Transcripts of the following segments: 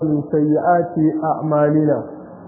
من سيئات أعمالنا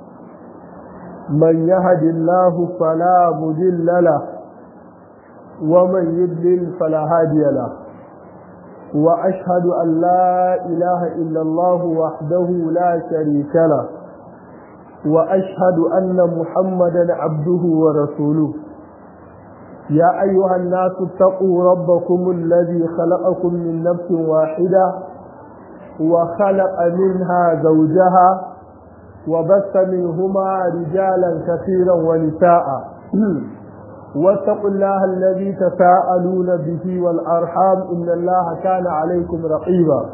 من يهد الله فلا مضل له ومن يضلل فلا هادي له وأشهد أن لا إله إلا الله وحده لا شريك له وأشهد أن محمدا عبده ورسوله يا أيها الناس اتقوا ربكم الذي خلقكم من نفس واحدة وخلق منها زوجها وبث منهما رجالا كثيرا ونساء واتقوا الله الذي تساءلون به والأرحام إن الله كان عليكم رقيبا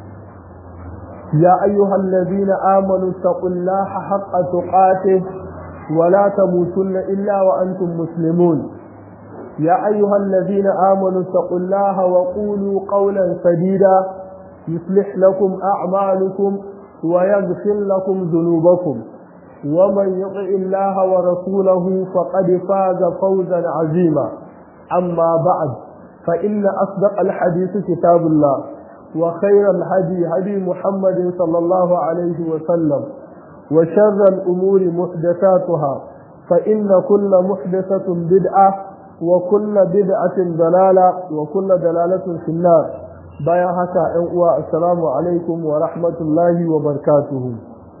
يا أيها الذين آمنوا اتقوا الله حق تقاته ولا تموتن إلا وأنتم مسلمون يا أيها الذين آمنوا اتقوا الله وقولوا قولا سديدا يصلح لكم أعمالكم ويغفر لكم ذنوبكم ومن يطع الله ورسوله فقد فاز فوزا عظيما أما بعد فإن أصدق الحديث كتاب الله وخير الهدي هدي محمد صلى الله عليه وسلم وشر الأمور محدثاتها فإن كل محدثة بدعة وكل بدعة ضلالة وكل دلالة في النار bayan haka ‘yan uwa assalamu alaikum wa rahmatullahi wa barkatuhu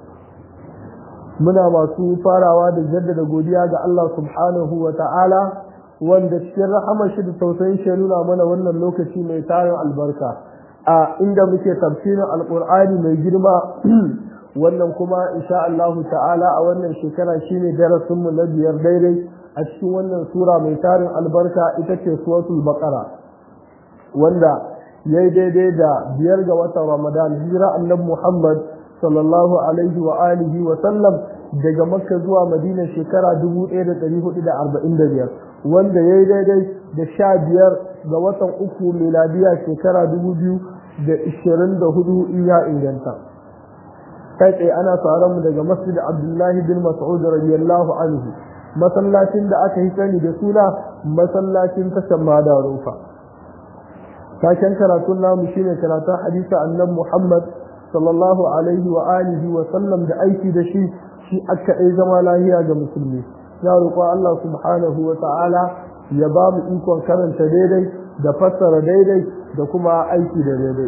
muna masu farawa da jaddada godiya ga Allah subhanahu wa ta'ala wanda cikin rahama shi da tausayin shi nuna mana wannan lokaci mai tarin albarka a inda muke tafsirin alkur'ani mai girma wannan kuma insha Allah ta'ala a wannan shekara shine darasinmu na biyar daidai a cikin wannan sura mai tarin albarka ita ce suratul baqara wanda yayi daidai da biyar ga watan Ramadan hijira annabi Muhammad sallallahu alaihi wa alihi wa sallam daga Makka zuwa Madina shekara 1445 wanda yayi daidai da sha biyar ga watan uku miladiya shekara 2024 iya inganta kai tsaye ana tsaron mu daga Masjid Abdullahi bin Mas'ud radiyallahu anhu masallacin da aka yi sani da suna masallacin tashan Madarufa taken karatun namu shine karatun hadisa annan Muhammad sallallahu alaihi wa alihi wa sallam da aiki da shi shi aka ɗai zama lahiya ga musulmi ya roƙo Allah subhanahu wa ta'ala ya ba mu ikon karanta daidai da fassara daidai da kuma aiki da daidai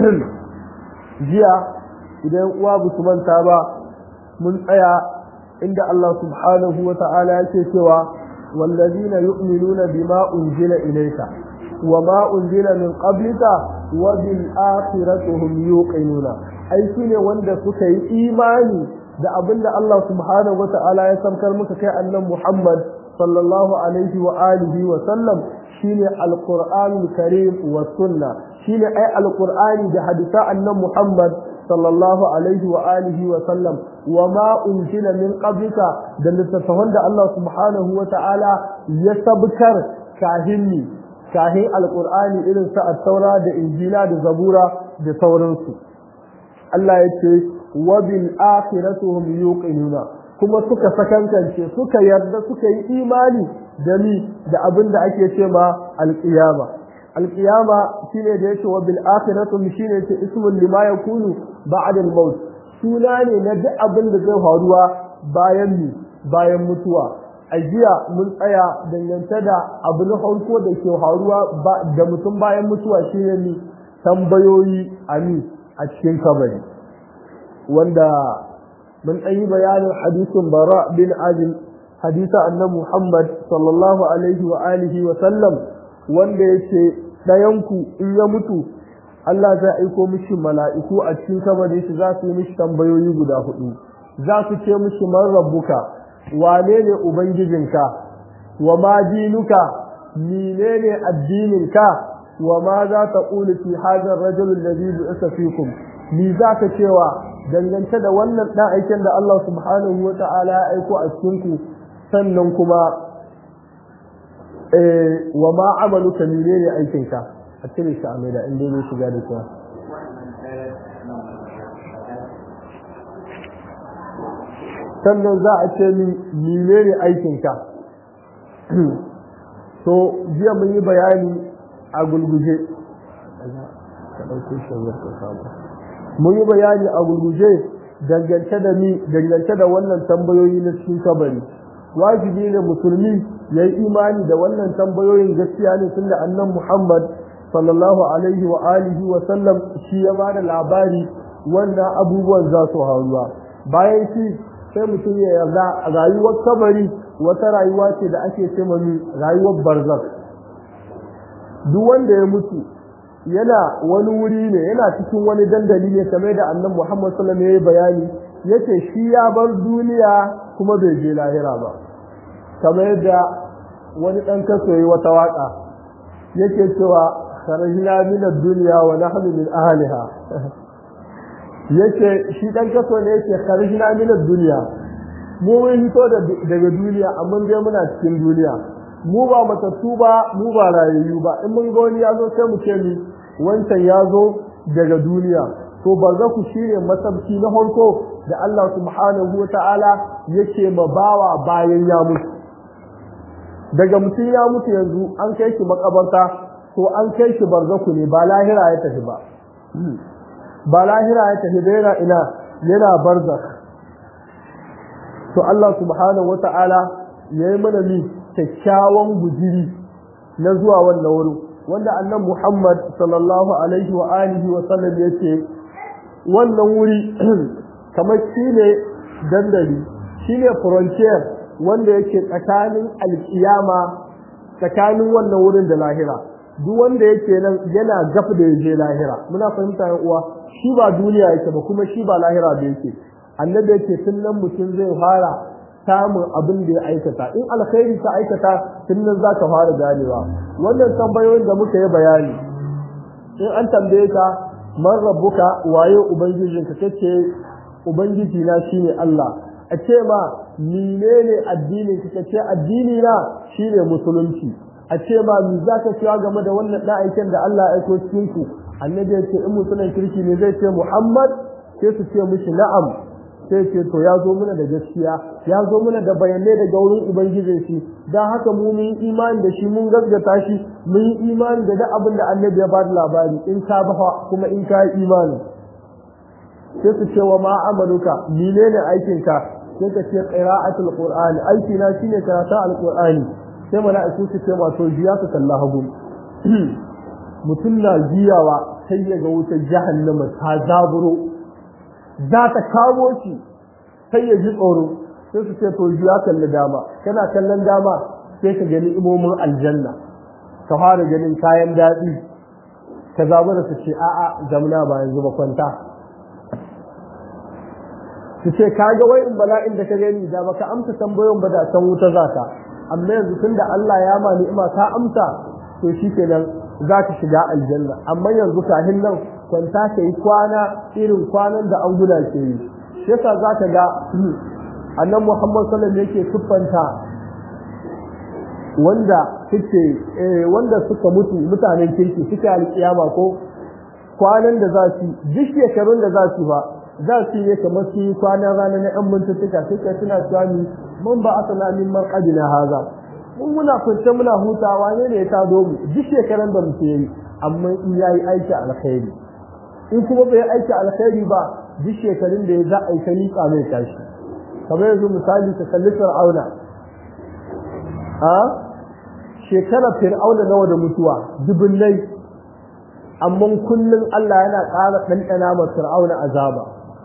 jiya idan uwa ba su manta ba mun tsaya inda Allah subhanahu wa ta'ala yake cewa wallazina yu'minuna bima unzila ilayka وما أنزل من قبلك وبالآخرة هم يوقنون أي سنة وند سكي إيماني da abin da Allah subhanahu wata'ala ya samkar muka kai annan Muhammad sallallahu alaihi wa alihi wa sallam shine alqur'anul karim wa sunna shine ai alqur'ani da hadisa annan Muhammad sallallahu alaihi wa alihi wa sallam wa ma unzila min qablika da littattafan da Allah subhanahu wata'ala ya sabkar kahinni kahin alkur'ani irin su taura da injila da zabura da sauransu Allah ya ce wa bil akhiratuhum yuqinuna kuma suka sakankance suka yarda suka yi imani da ni da abin da ake ce ma alqiyama alqiyama shine da yake wa bil akhiratuhum shine ce ismun lima yakunu ba'da al maut suna ne na duk abin da zai faruwa bayan ni bayan mutuwa a jiya mun tsaya dangance da abu na farko da ke faruwa da mutum bayan mutuwa shine ni tambayoyi ami a cikin kabari wanda mun ɗan yi bayanin hadisin bara bin azim hadisa annabi muhammad sallallahu alaihi wa alihi wa sallam wanda yake ɗayanku in ya mutu Allah zai aiko mishi mala'iku a cikin kabari shi za su yi mishi tambayoyi guda hudu za su ce mishi man rabbuka wane ne ubangijinka wa ma dinuka menene addininka wa ma za ta ƙuli fi hadar rajulun da zai bu'isa fikum ni za ka cewa dangance da wannan ɗan aikin da Allah subhanahu wa ta'ala ya aiko a cikinku sannan kuma wa ma amaluka menene aikinka a cire shi a mai da inda zai shiga da kyau sannan za a ce min menene aikinka so jiya mun yi bayani a gulguje ka ɗauko shi ka samu mun yi bayani a gurguje dangance da ni dangance da wannan tambayoyi na cikin kabari wajibi ne musulmi ya yi imani da wannan tambayoyin gaskiya ne tunda annan muhammad sallallahu alaihi wa alihi wa sallam shi ya ba da labari wannan abubuwan za su haruwa bayan shi sai mutum ya yarda rayuwar kabari wata rayuwa ce da ake ce mani rayuwar barzak duk wanda ya mutu yana wani wuri ne yana cikin wani dandali ne kamar da annan muhammad sallallahu alaihi bayani yace shi ya bar duniya kuma bai je lahira ba kamar yadda wani dan kaso yayi wata waka yake cewa kharajna min ad-dunya wa nahnu min ahliha yace shi dan kaso ne yake kharajna min ad-dunya mu mun hito daga duniya amma dai muna cikin duniya mu ba matattu ba mu ba rayayyu ba in mun ga wani ya zo sai mu ce ni wancan ya zo daga duniya to barzaku shine masabci na farko da Allah subhanahu ta'ala yake ma bawa bayan ya mutu daga mutum ya mutu yanzu an kai shi makabarta to an kai shi barzaku ne ba lahira ya tafi ba ba lahira ya tafi da yana ina yana barzak to Allah subhanahu wata'ala ya yi mana ni kyakkyawan gujiri na zuwa wannan wurin wanda annan Muhammad sallallahu alaihi wa alihi wa sallam ya ce wannan wuri kamar shi ne dandali shi ne frontier wanda yake tsakanin alkiyama tsakanin wannan wurin da lahira duk wanda yake nan yana gaf da yaje lahira muna fahimta yan uwa shi ba duniya yake ba kuma shi ba lahira da yake annabi yake tun nan mutum zai fara samun abin da ya aikata in alkhairi ka aikata tun nan za ka fara ganewa wannan tambayoyin da muka yi bayani in an tambaye ka man rabbuka waye ubangijinka kace ubangiji na shine Allah a ce ma menene addinin ka kace addini na shine musulunci a ce ma mi zaka cewa game da wannan da aikin da Allah ya aiko cikin ku annabi ya ce in musulun kirki ne zai ce Muhammad sai su ce mishi na'am sai ce to ya zo mana da gaskiya ya zo mana da bayanai daga wurin ubangijin shi dan haka mu mun imani da shi mun gaskata shi mun yi imani da duk abin da annabi ya ba da labari in ka ba kuma in ka yi imani sai su ce wa ma amaluka menene aikin ka sai ka ce qira'atul qur'ani aiki na shine karatu alqur'ani sai mala'iku su ce ma to jiya ka kalla hagu mutum na jiyawa sai ya ga wutar jahannama ta zaburo za ta kawo shi sai ya ji tsoro sai su ce to ya kalli dama kana kallon dama sai ka gani imomin aljanna ka fara ganin kayan daɗi ka zaɓi da su ce a'a zamna ba yanzu ba kwanta su ce ka ga wai in bala'in da ka gani da baka amsa tambayoyin ba da san wuta za ka amma yanzu tun da Allah ya ma ni'ima ka amsa to shi kenan za ka shiga aljanna amma yanzu kahin nan kwanta ka yi kwana irin kwanan da an guna ke yi shi yasa za ka ga annan muhammad sallam yake siffanta wanda suke wanda suka mutu mutanen kirki suka alkiyama ko kwanan da za su duk shekarun da za su ba za su yi kamar su yi kwanan rana na yan mintuttuka suka suna cewa mun ba asala min man qadina haza mun muna kwance muna hutawa ne ne ya tado mu duk shekaran da muke yi amma in yayi aiki alkhairi in kuma bai aiki alkhairi ba duk shekarun da ya za a yi ta liƙa mai tashi kamar yanzu misali ka kalli fir'auna a shekarar fir'auna nawa da mutuwa dubunnai amma kullum Allah yana ƙara ɗanɗana ma fir'auna azaba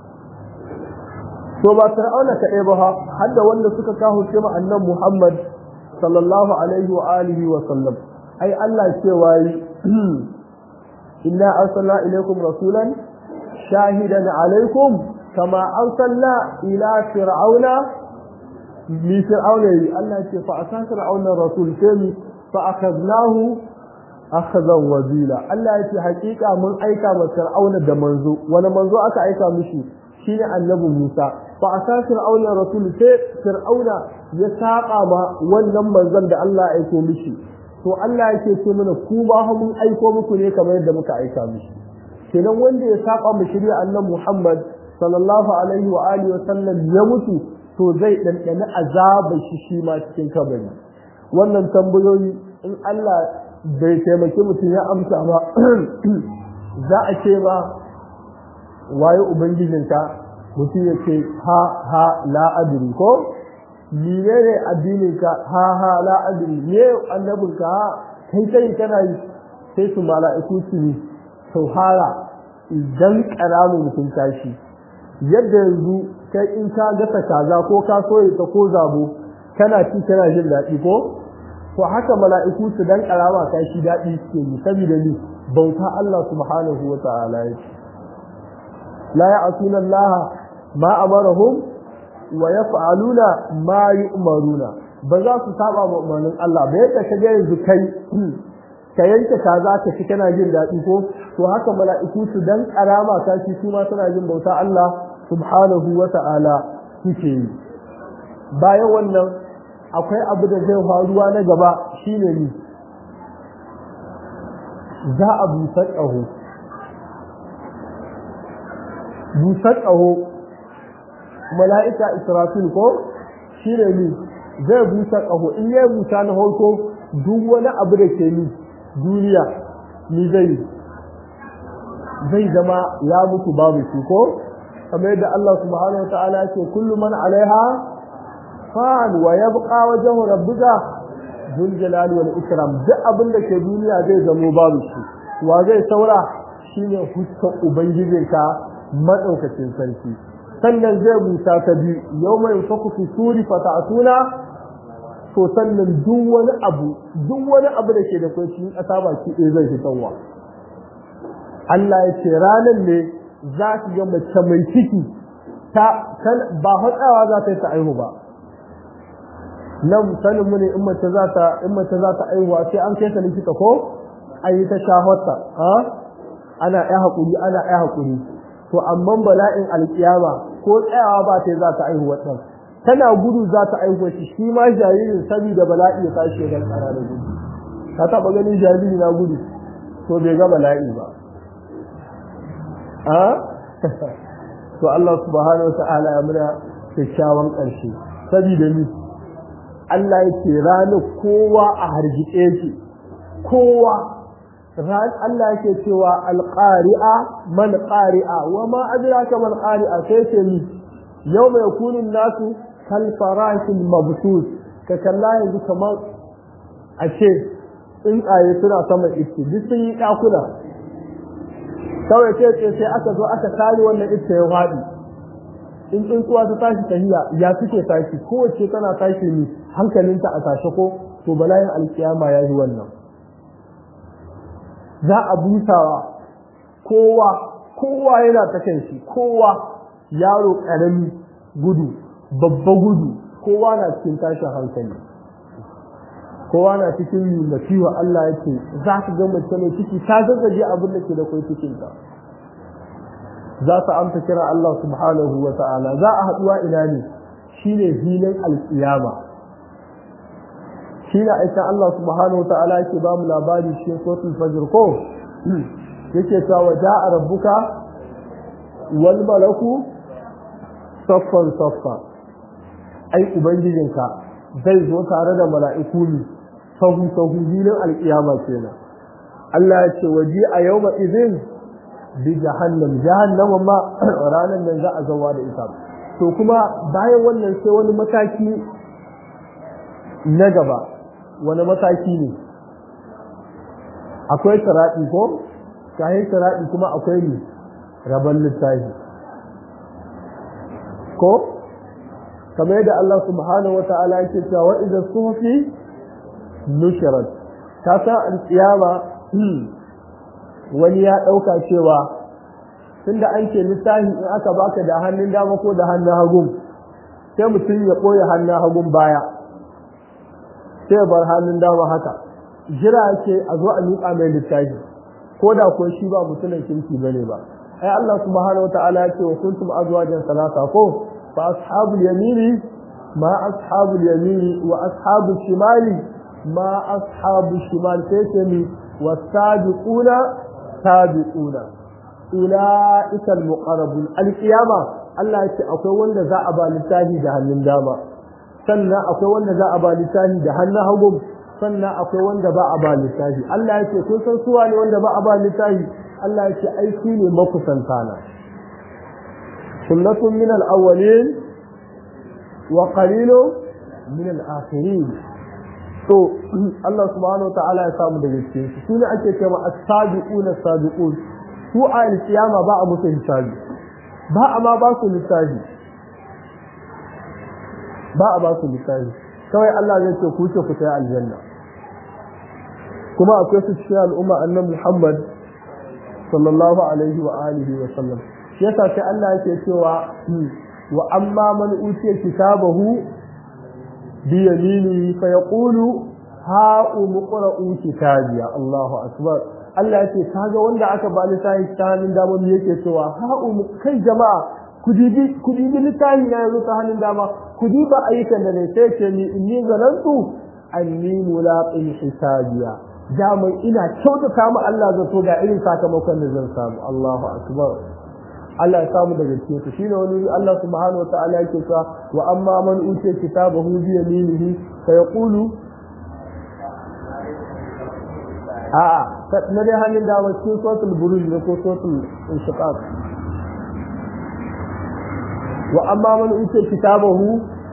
to ba fir'auna kaɗai ba har da wanda suka kawo ce ma annan Muhammad sallallahu alaihi wa alihi wa sallam ai Allah cewa yi inna arsalna ilaykum rasulan shahidan alaikum kama arsalna ila fir'auna mi fir'auna yi Allah ce fa asa fir'auna rasul sai fa akhadnahu akhadhan wazila Allah ya ce hakika mun aika ma fir'auna da manzo wani manzo aka aika mishi shine annabi Musa fa asa fir'auna rasul sai fir'auna ya saba ma wannan manzon da Allah ya aiko mishi to Allah yake ce mana ku ba mun aiko muku ne kamar yadda muka aika mishi kenan wanda ya saba mu shirya annabi Muhammad sallallahu alaihi wa alihi wa sallam ya mutu to zai dandana azabar shi shi ma cikin kabari wannan tambayoyi in Allah bai taimaki mutum ya amsa ba za a ce ba waye ubangijinka mutum ya ce ha ha la adri ko mene ne addininka ha ha la adri me annabinka ha kai kai kana yi sai su mala'iku su ne sauhara idan karamin mutum tashi yadda yanzu kai in ka gasa kaza ko ka soye ta ko zabo kana ci kana jin daɗi ko to haka mala'iku su dan karama ka shi daɗi suke yi saboda ni bauta Allah subhanahu wa ta'ala yake la ya'suna Allah ma amarahum wa yaf'aluna ma yu'maruna ba za su saba ma umarnin Allah ba yadda ka ga yanzu kai ka yanke kaza ka ci kana jin daɗi ko to haka mala'iku su dan karama ka shi su ma suna jin bauta Allah subhanahu wa ta'ala suke yi bayan wannan akwai abu da zai faruwa na gaba shine ni za a busar ƙaho busar ƙaho mala'ika israfil ko shine ni zai busa ƙaho in ya busa na farko duk wani abu da ke ni duniya ni zai zai zama ya mutu babu shi ko kamar yadda Allah subhanahu wa ta'ala ya ce kullu man alaiha fan wa yabqa wajhu rabbika dhul jalali wal ikram duk abin da ke duniya zai zamo babu shi wa zai saura shine huskar ubangijinka madaukakin sarki sannan zai busa ta biyu yawma yunfaku fi suri fata'tuna to sannan duk wani abu duk wani abu da ke da kai cikin ƙasa baki ɗaya zai fitarwa Allah ya ce ranar ne za ki ga mace mai ciki ta ba hatsawa za ta yi ta aihu ba nan sanin mu ne in mace za ta in mace za ta aihuwa sai an kai ta likita ko an yi ta shahotta ha ana ai hakuri ana ai hakuri to amma bala'in alkiyama ko tsayawa ba ta za ta aihu wannan tana gudu za ta aihu shi shi ma jaririn saboda bala'i ya tashi ya tsara da gudu ka taba ganin jariri na gudu to bai ga bala'i ba a to Allah subhanahu wa ta'ala ya muna kyakkyawan ƙarshe saboda ni Allah yake ranar kowa a hargitse shi kowa ran Allah yake cewa alqari'a man qari'a wa ma adraka man qari'a sai ce ni yawma yakunu nasu kal farashil mabsus ka kalla yanzu kamar a ce tsuntsaye suna sama iske duk sun yi ɗakuna kawai ce ce sai aka zo aka kare wannan iske ya faɗi in tsuntsuwa ta tashi tahiya ya suke tashi kowace tana tashi ne hankalinta a tashe ko to bala'in alkiyama ya yi wannan za a busawa kowa kowa yana ta kan shi kowa yaro ƙarami gudu babba gudu kowa na cikin tashin hankali kowa na cikin nasiwa Allah yake za ka ga mace mai ciki ta zazzaje abin da ke da kai cikinta za ta amsa kira Allah subhanahu wa ta'ala za a haɗuwa ina ne shine filin alƙiyama shine aika Allah subhanahu wa ta'ala yake ba mu labari shi suratul fajr ko yake cewa ja'a rabbuka wal malaku saffan saffa ai ubangijinka zai zo tare da mala'iku ne sahu sahu filin alƙiyama kenan Allah ya ce waji a yawma idin bi jahannam jahannama ma ranar nan za a zawa da ita to kuma bayan wannan sai wani mataki na gaba wani mataki ne akwai sara'i ko kayan sara'i kuma akwai ne rabon littafi ko kamar yadda Allah subhanahu wata'ala yake cewa wa idza sufi nushirat ta san alƙiyama wani ya ɗauka cewa tunda an ce littafi in aka baka da hannun dama ko da hannun hagun sai mutum ya ɓoye hannun hagun baya sai ya bar hannun dama haka jira yake a zo a miƙa mai littafi ko da ko shi ba mutumin kirki bane ba ai Allah subhanahu wataala ya ce wa kuntum azwajan salasa ko fa ashabul yamini ma ashabul yamini wa ashabul shimali ma ashabul shimal sai ce mi wasabiquna sabiquna ulaika almuqarrabun alqiyama Allah ya ce akwai wanda za a ba littafi da hannun dama sannan akwai wanda za a ba littafi da hannun hagu sannan akwai wanda ba a ba littafi Allah ya ce kun san suwa ne wanda ba a ba littafi Allah ya ce ai su ne makusanta na sullatun min al-awwalin wa qalilun min al-akhirin to Allah subhanahu wa ta'ala ya samu daga cikin su sune ake cewa as-sabiquna as-sabiqun su a al-qiyama ba a musu hisabi ba a ma ba su lissafi ba a ba su lissafi kawai Allah zai ce ku ce ku tayi aljanna kuma akwai su cikin al'umma annabi Muhammad sallallahu alaihi wa alihi wa sallam shi yasa sai Allah yake cewa wa amma man utiya kitabahu bi yaminihi fa yaqulu ha umqra'u kitabiya Allahu akbar Allah yake kaga wanda aka ba littafi ta hannun dama me yake cewa ha um kai jama'a ku dibi ku dibi littafi na yanzu ta hannun dama ku diba ayyukan da ne sai ce ni inni zanantu anni mulaqin hisabiya daman ina kyautata mu Allah zato ga irin sakamakon da zan samu Allahu akbar Allah ya samu daga cikin su shine wani Allah subhanahu wa ta'ala yake cewa wa amma man utiya kitabahu bi yaminihi fa yaqulu a'a na dai hannun dama cikin suratul buruj ne ko suratul inshiqaq wa amma man utiya kitabahu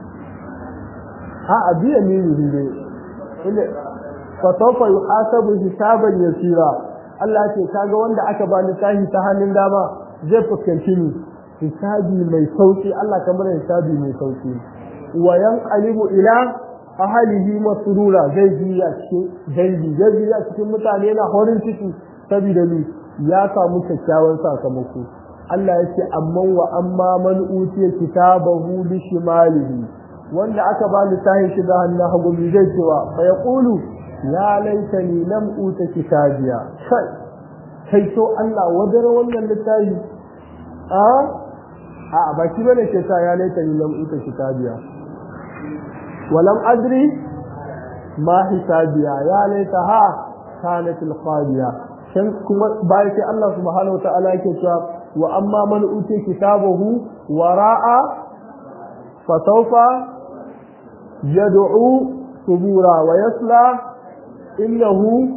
a'a bi yaminihi ne fasaufa yuhasabu hisaban yasira Allah ce kaga wanda aka ba littafi ta hannun dama zai fuskanci ni hisabi mai sauki Allah kamar hisabi mai sauki wa yanqalibu ila ahlihi masrura zai ji a cikin dangi zai ji a cikin mutane na horin ciki saboda ni ya samu kyakkyawan sakamako Allah ya ce amma wa amma man utiya kitabahu bi shimalihi wanda aka ba littafin shi da hannun hagu zai cewa fa yaqulu ya laitani lam uta kitabiya kai kai to Allah wadar wannan littafi a a ba shi bane ke sa ya laitani lam uta kitabiya walam adri ma hisabiya ya laitaha kanat alqadiya shan kuma bai sai Allah subhanahu wataala yake cewa wa amma man uta kitabahu wara'a fasawfa yad'u subura wa yasla إنه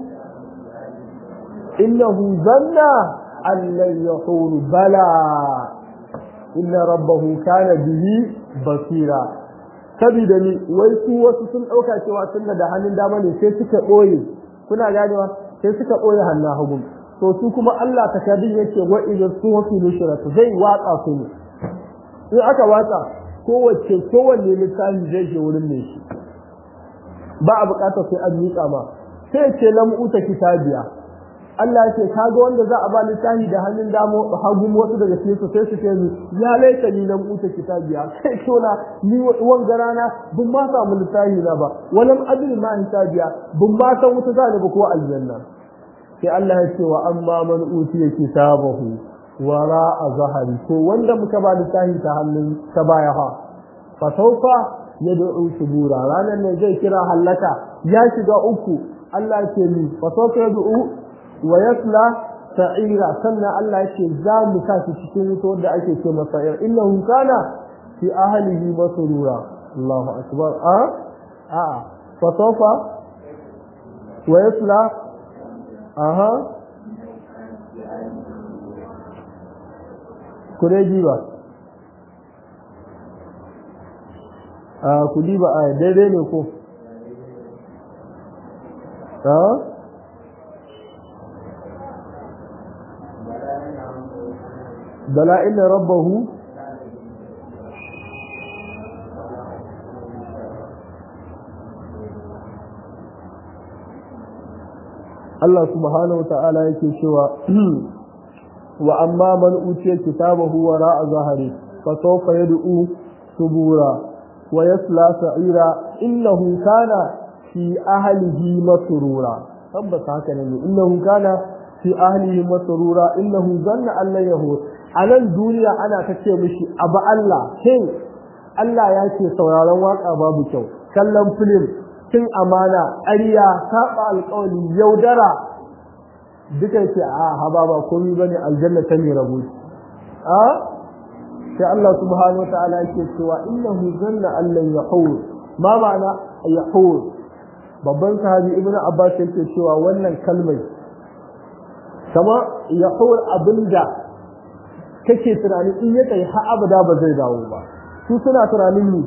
إنه ظن أن لن يحور بلى إن ربه كان به بصيرا sabida ni wai su wasu sun ɗauka cewa tun da hannun dama ne sai suka ɓoye kuna ganewa sai suka ɓoye hannun hagu to su kuma Allah takardun yake wa idan su wasu nushratu zai watsa su ne in aka watsa kowace kowanne littafi zai je wurin mai shi ba a bukatar sai an miƙa ma sai ce lam uta kitabiya Allah ce kaga wanda za a ba littafi da hannun damo hagu wasu daga cikin su sai su ce ni ya laita ni lam uta kitabiya sai tona ni wanga rana bin ma samu littafi na ba walam adri ma hisabiya bin ma san wuta za ni ba ko aljanna sai Allah ya ce wa amma man utiya kitabahu wara a zahari ko wanda muka ba littafi ta hannun ta baya ha fa sawfa yad'u subura ranar ne zai kira hallaka ya shiga uku Allah ce ni fa sawfa yad'u wa yasla sa'ira sannan Allah ce za mu sa shi cikin wuta wanda ake ce masa sa'ir innahu kana fi ahlihi masrura Allahu akbar a a fa sawfa wa yasla aha kureji ba a kudi ba a daidai ne ko a bala inna rabbahu Allah subhanahu wa ta'ala yake cewa wa amma man utiya kitabahu wara zahari fa sawfa yad'u subura wa yasla sa'ira innahu kana fi ahlihi masrura tabbata haka ne innahu kana fi ahlihi masrura innahu zanna an la yahur anan duniya ana ta ce mishi abu Allah shin Allah ya ce sauraron waka babu kyau kallon film cin amana ƙarya saba alƙawari yaudara duka ce a haba ba komai bane aljanna ta ne rabu a sai Allah subhanahu wa ta'ala yake cewa innahu zanna an lan yahur ma ma'ana yahur babban sahabi ibnu abbas yake cewa wannan kalmar kama yahur abinda kake tunanin in ya kai har abada ba zai dawo ba su suna tunanin ni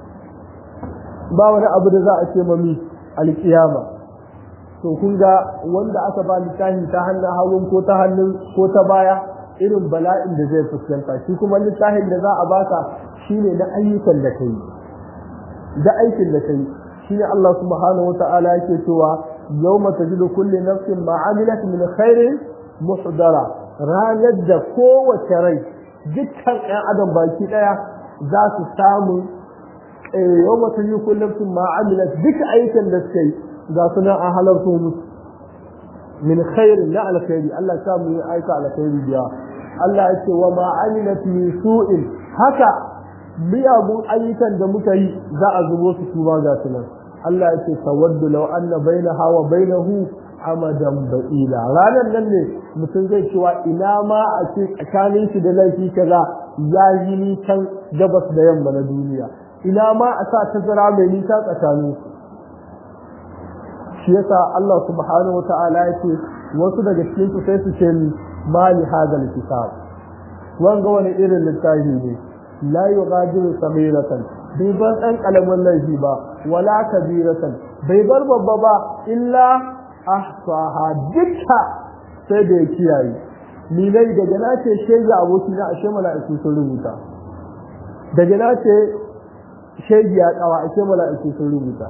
ba wani abu da za a ce mami alkiyama to kun ga wanda aka ba littafi ta hannun hagun ko ta hannun ko ta baya irin bala'in da zai fuskanta shi kuma littafin da za a baka shine na ayyukan da kai da aikin da kai shine Allah subhanahu wata'ala yake cewa yawma tajidu kulli nafsin ma amilat min khairin muhdara ranar da kowace rai dukkan ɗan adam baki ɗaya za su samu yawma tajidu kulli nafsin ma amilat duk aikin da suka yi ga suna an halarto musu min khairin na alkhairi Allah ta mu yi aika alkhairi biya Allah ya ce wa ma amilat min su'in haka miyagun ayyukan da muka yi za a zubo su su ga su nan Allah ya ce tawaddu law anna bainaha wa bainahu amadan ba'ila ranar nan ne mutum zai cewa ina ma a ce tsakanin shi da laifi kaza ya yi ni can gabas da yamma na duniya ina ma a sa tazara mai nisa tsakanin su shi yasa Allah subhanahu wata'ala ya ce wasu daga cikin su sai su ce ni mali hadal kitab wanga wani irin littafi ne la yughadiru sabiratan bai bar dan kalamin laifi ba wala kabiratan bai bar babba ba illa ahsaha dukka sai da ya kiyaye ni dai daga na ce shege aboki na ashe mala'iku sun rubuta daga na ce shege ya kawa ashe mala'iku sun rubuta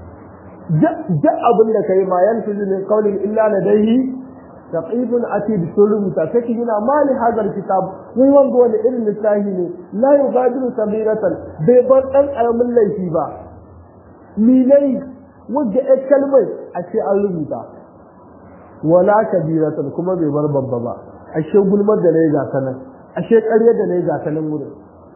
duk abin da kai ma yanzu ne kaulin illa ladaihi taqibun atid sun rubuta sai ki gina mali hadar kitab mun wanga wani irin littafi ne la yugadiru sabiratan bai bar dan karamin laifi ba ni nai wanda ya kalmai a ce an rubuta wala kabiratan kuma bai bar babba ba ashe gulmar da nayi ga sanan ashe ƙarya da nayi ga sanan wurin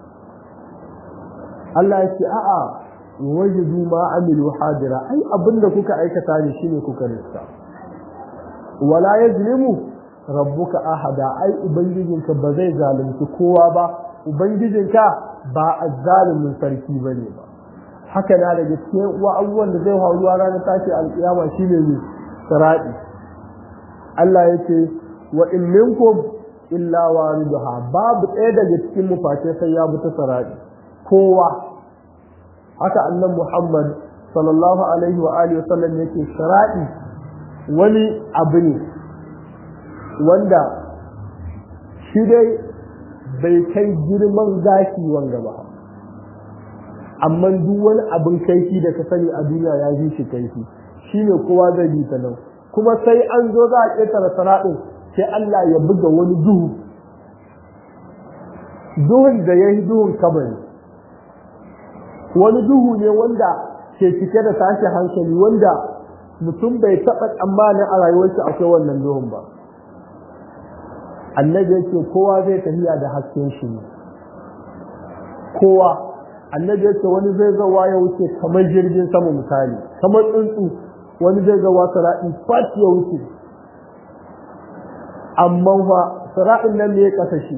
Allah ya ce a'a wajidu ma amilu hadira ai abinda kuka aikata ne shine kuka rissa wala yazlimu rabbuka ahada ai ubangijinka ba zai zalunci kowa ba ubangijinka ba azzalimin sarki bane ba haka na daga cikin uwa abubuwan da zai faru ranar tashi alkiyama shine ne sirati Allah yace wa in minkum illa wariduha babu ɗaya daga cikin mu face sai ya bi ta sirati kowa haka annan Muhammad sallallahu alaihi wa alihi wasallam yake sirati wani abu ne wanda shi dai bai kai girman gashi wanga ba amma duk wani abin kaifi da ka sani a duniya ya ji shi kaifi shi ne kowa zai bi ta nan kuma sai an zo za a ƙetare sana'in sai Allah ya buga wani duhu duhun da ya yi duhun kabari wani duhu ne wanda ke cike da tashi hankali wanda mutum bai taɓa tsammanin a rayuwarsa akwai wannan duhun ba annabi yake kowa zai tafiya da hasken shi ne kowa annabi yake wani zai zawa ya wuce kamar jirgin sama misali kamar tsuntsu wani zai zawa sara'i fat ya wuce amma fa sara'in nan ne ya kasa shi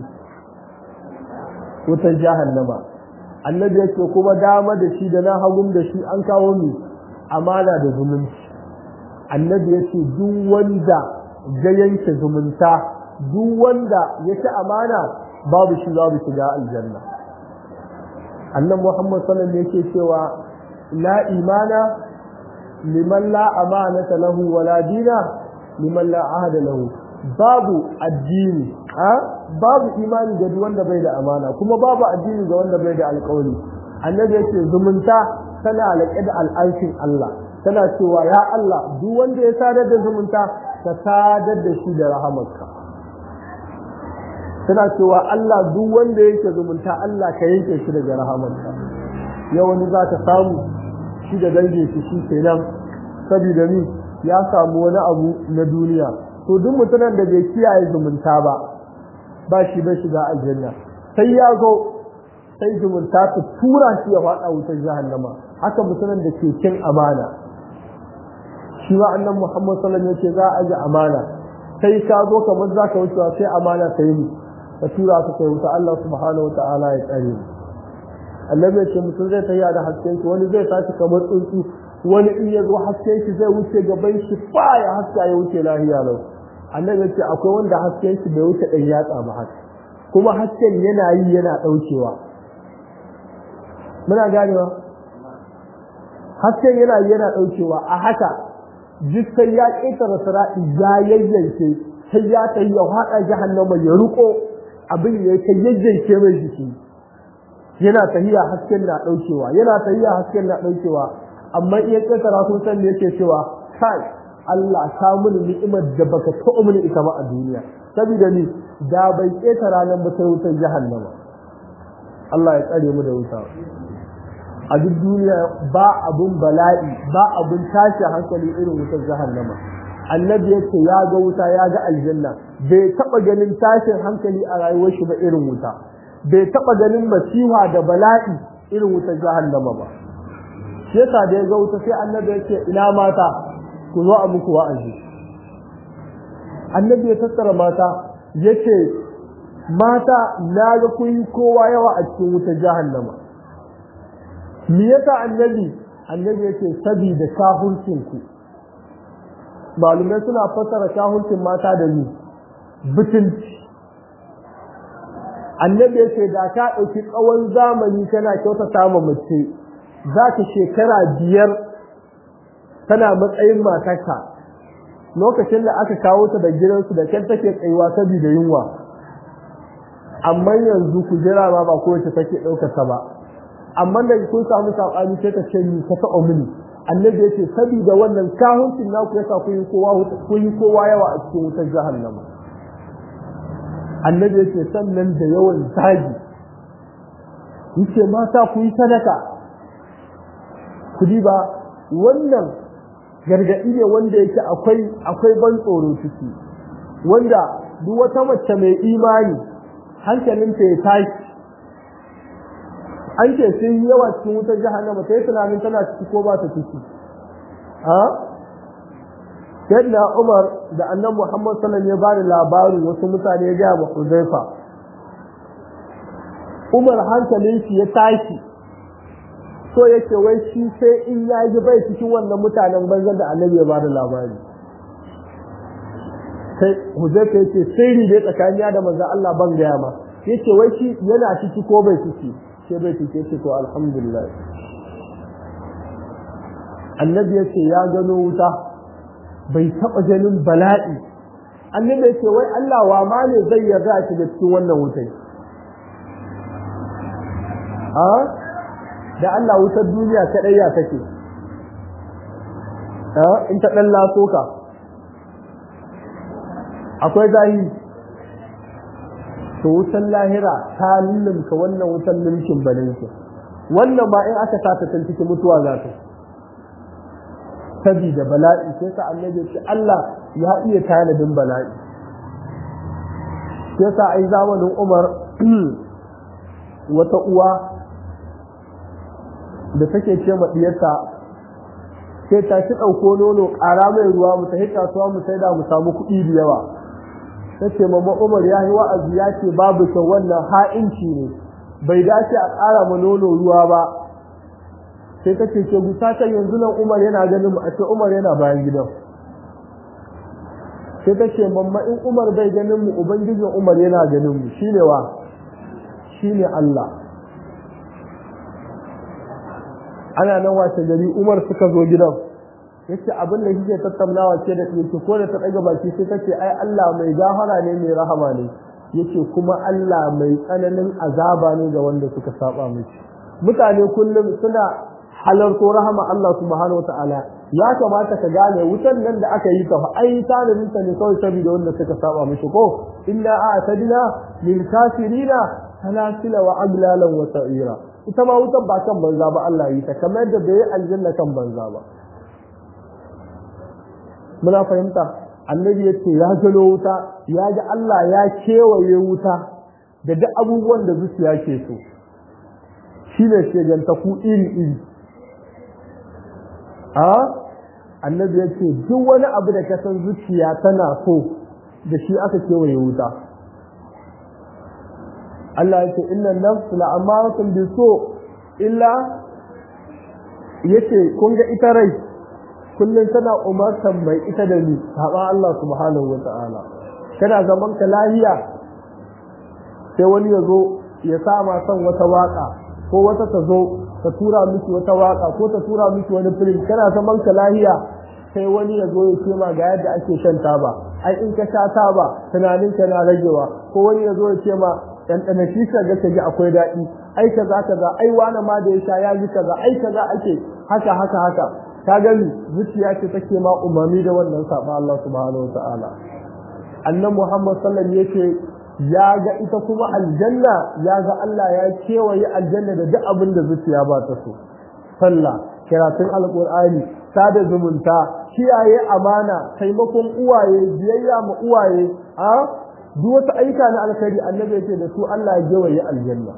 wutan jahannama annabi yake kuma dama da shi da na hagun da shi an kawo ni amana da zumunci annabi yake duk wanda ya yanke zumunta duk wanda ya ci amana babu shi babu shiga aljanna annan muhammad sallallahu alaihi yake cewa la imana liman la amanata lahu wala dina liman la ahada lahu babu addini a babu imani ga duk wanda bai da amana kuma babu addini ga wanda bai da alƙawari annabi yake zumunta tana alaƙe da al'arshin Allah tana cewa ya Allah duk wanda ya sadar da zumunta ka sadar da shi da rahamarka tana cewa Allah duk wanda yake zumunta Allah ka yanke shi daga rahamarka yau wani za ka samu shi da dangin shi shi kenan saboda ni ya samu wani abu na duniya to duk mutumin da bai kiyaye zumunta ba ba shi bai shiga aljanna sai ya zo sai zumunta ta tura shi ya faɗa wutar jahannama haka mutumin da ke cin amana shi wa annan Muhammad sallallahu alaihi wasallam za a ji amana sai ka zo kamar za ka wucewa sai amana ta yi ka tura ka kai wuta Allah subhanahu wa ta'ala ya tsare mu annabi ce mutum zai tafiya da hasken shi wani zai tashi kamar tsuntsu wani in ya zo hasken shi zai wuce gaban shi fa ya haska ya wuce lahiya lau annabi ce akwai wanda hasken shi bai wuce ɗan yatsa ba haka kuma hasken yana yi yana ɗaukewa muna ganewa hasken yana yi yana ɗaukewa a haka duk sai ya ƙetare sira'i ya yayyanke sai ya tayi ya haɗa jahannama ya riko abin ya ta yayyanke mai jiki yana tahiya hasken na ɗaukewa yana tahiya hasken na ɗaukewa amma iya ƙetara sun san da yake cewa kai Allah ta mini ni'imar da baka taɓa mini ita ba a duniya saboda ni da bai ƙetara nan ba sai wutar jahannama Allah ya tsare mu da wuta a duk duniya ba abun bala'i ba abun tashi hankali irin wutar jahannama annabi yace ya ga wuta ya ga aljanna bai taba ganin tashin hankali a rayuwar shi ba irin wuta bai taba ganin masiha da bala'i irin wutar jahannama ba shi yasa da ya ga wuta sai annabi yace ina mata ku zo a muku wa'azi annabi ya tattara mata yace mata na ga kun yi kowa yawa a cikin wutar jahannama me yasa annabi annabi yake sabida kafircin ku malumai suna fassara kafircin mata da ni bitinci annabi yake da ka ɗauki tsawon zamani kana kyautata ma mace za ka shekara biyar tana matsayin matarka lokacin da aka kawo ta da gidansu da kyan take tsayuwa saboda yunwa amma yanzu ku jira ma ba kowace take ɗaukar ta ba amma da kun samu sabani sai ka ce ni ka taɓa mini annabi yace saboda wannan kahuncin naku yasa ku yi kowa ku yi kowa yawa a cikin wutar jahannama annabi yace sannan da yawan zagi yace mata ku yi sadaka ku ba wannan gargaɗi ne wanda yake akwai akwai ban tsoro ciki wanda duk wata mace mai imani hankalinta ya tashi an ce sun yi yawa cikin wutar jahannama ta yi tunanin tana ciki ko ba ta ciki a yadda umar da annan muhammad sallam ya bani labarin wasu mutane ya gaya ma huzaifa umar hankalin shi ya tashi so yake wai shi sai in ya yi bai cikin wannan mutanen banzan da annabi ya bada labari sai huzaifa yace sirri dai tsakaniya da manzo Allah ban gaya ma yace wai shi yana ciki ko bai ciki sai bai cike ce to alhamdulillah annabi ya ce ya gano wuta bai taɓa ganin bala'i annabi ya ce wai Allah wa ma ne zai yarda a shiga cikin wannan wutai a da Allah wutar duniya kaɗai ya take in ta ɗan laso ka akwai zahiri to wutan lahira ta lullumka wannan wutan mulkin balinki wannan ba in aka sa ta tantike mutuwa za ta sabida bala'i sai sa annabi ce Allah ya iya tanadin bala'i sai sa ai zamanin Umar wata uwa da take ce ma diyarta sai ta ci dauko nono ƙara mai ruwa mu ta kasuwa mu sai da mu samu kuɗi da yawa ta ce mamma umar ya yi wa'azi ya ce babu kyau wannan ha'inci ne bai dace a ƙara ma nono ruwa ba sai ta ce ke gusa can yanzu nan umar yana ganin mu a ce umar yana bayan gidan sai ta ce mamma in umar bai ganin mu ubangijin umar yana ganin mu shine wa shine Allah ana nan wace gari umar suka zo gidan yace abin da kike tattaunawa ce da yake ko da ta daga baki sai tace ai Allah mai gafara ne mai rahama ne yace kuma Allah mai tsananin azaba ne ga wanda suka saba mishi mutane kullum suna halarto rahama Allah subhanahu wataala ya kamata ka gane wutan nan da aka yi ta fa ai tanadin ta ne kawai saboda wanda suka saba mishi ko inna a'tadna lil kafirina salasila wa aglalan wa sa'ira ita ma wutan ba kan banza ba Allah yi ta kamar da bai aljanna kan banza ba muna fahimta annabi ya ce ya gano wuta ya ji Allah ya kewaye wuta da duk abubuwan da zuciya ke so shi ne shegantaku iri iri a annabi ya ce duk wani abu da kasan zuciya tana so da shi aka kewaye wuta Allah ya ce inna nafsu la'amaratun bi so illa yace kun ga ita rai kullum tana umartan mai ita da ni haɓa Allah subhanahu wa ta'ala kana zaman ka lahiya sai wani ya zo ya sa ma son wata waka ko wata ta zo ta tura miki wata waka ko ta tura miki wani film kana zaman ka lahiya sai wani ya zo ya ce ma ga yadda ake shan taba ai in ka sha taba tunanin ka na ragewa ko wani ya zo ya ce ma dan dana shi ka ga ka ji akwai daɗi ai kaza kaza ai wani ma da ya sha ya ji kaza ai kaza ake haka haka haka ka gani zuciya ce take ma umarni da wannan saba Allah subhanahu wa ta'ala annan Muhammad sallallahu alaihi wasallam yake ya ga ita kuma aljanna ya ga Allah ya kewaye aljanna da duk abin da zuciya ba ta so sallah karatun alqur'ani sada zumunta kiyaye amana taimakon uwaye biyayya ma uwaye a duk wata aika na alkhairi annabi yake da su Allah ya kewaye aljanna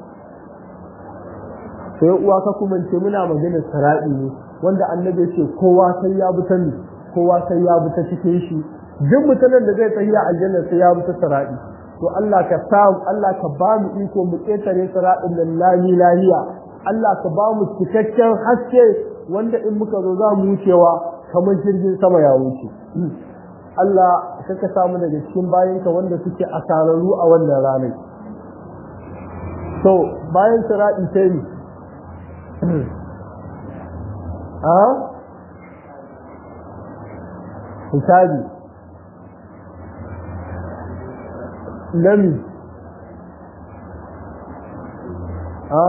sai uwa ka kuma ce muna magana sara'i ne wanda annabi yake kowa sai ya bi ta ni kowa sai ya bi ta cikin shi duk mutanen da zai tafiya aljanna sai ya bi ta sara'i to Allah ka samu Allah ka ba mu iko mu ƙetare siraɗin nan lami lahiya Allah ka ba mu cikakken haske wanda in muka zo za mu wucewa kamar jirgin sama ya wuce Allah ka ka samu daga cikin bayanka wanda suke asararru a wannan ranar to bayan siraɗi sai ni a hisabi nami a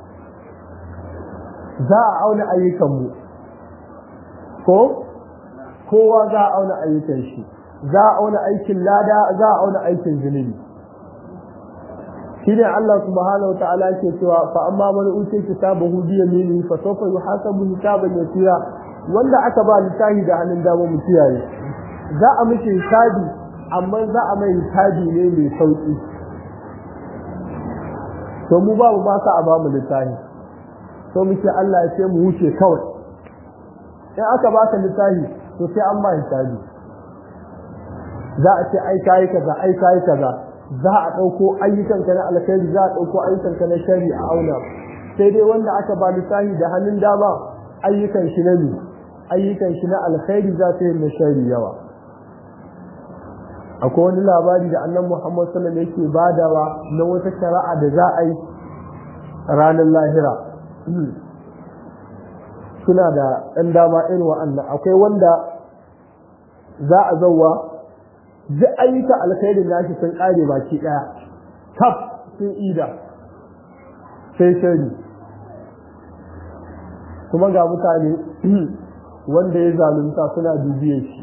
za a auna ayyukanmu ko kowa za a auna ayyukan shi za a auna aikin lada za a auna aikin zunubi shine Allah subhanahu wataala ke cewa fa amma man utiya kitabahu bi yaminihi fa sawfa yuhasabu hisaban yasira wanda aka ba littafi da hannun dama mu kiyaye za a mishi hisabi amma za a mai hisabi ne mai sauki to mu babu ba sa a ba mu littafi to muke Allah ya ce mu wuce kawai in aka baka littafi to sai an ba hisabi za a ce ai kai kaza ai kai kaza za a ɗauko ayyukanka na alkhairi za a ɗauko ayyukanka na shari a auna sai dai wanda aka ba littafi da hannun dama ayyukan shi na ne ayyukan shi na alkhairi za ta yi na shari yawa akwai wani labari da annan muhammad sallam yake badawa na wata shari'a da za a yi ranar lahira suna da ɗan dama irin wa'annan akwai wanda za a zauwa duk ayyuka alkhairin nashi sun kare baki daya kaf sun ida sai shari kuma ga mutane wanda ya zalunta suna dubiye shi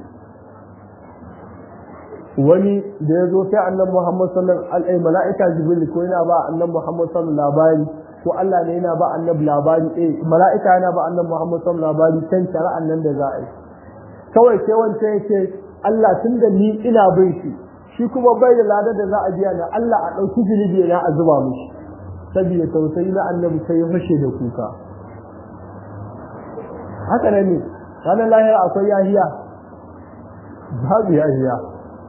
wani da ya zo sai annan muhammad sallallahu alaihi mala'ika jibril ko yana ba annan muhammad sallallahu labari ko Allah ne yana ba annabi labari eh mala'ika yana ba annan muhammad sallallahu labari kan shari'an nan da za a yi kawai sai wancan yake Allah tun da ni ina bin shi shi kuma bai da lada da za a biya na Allah a ɗauki zunubi na a zuba mishi saboda tausayi na annabi sai ya fashe da kuka haka nan ne ranar lahira akwai yahiya babu yahiya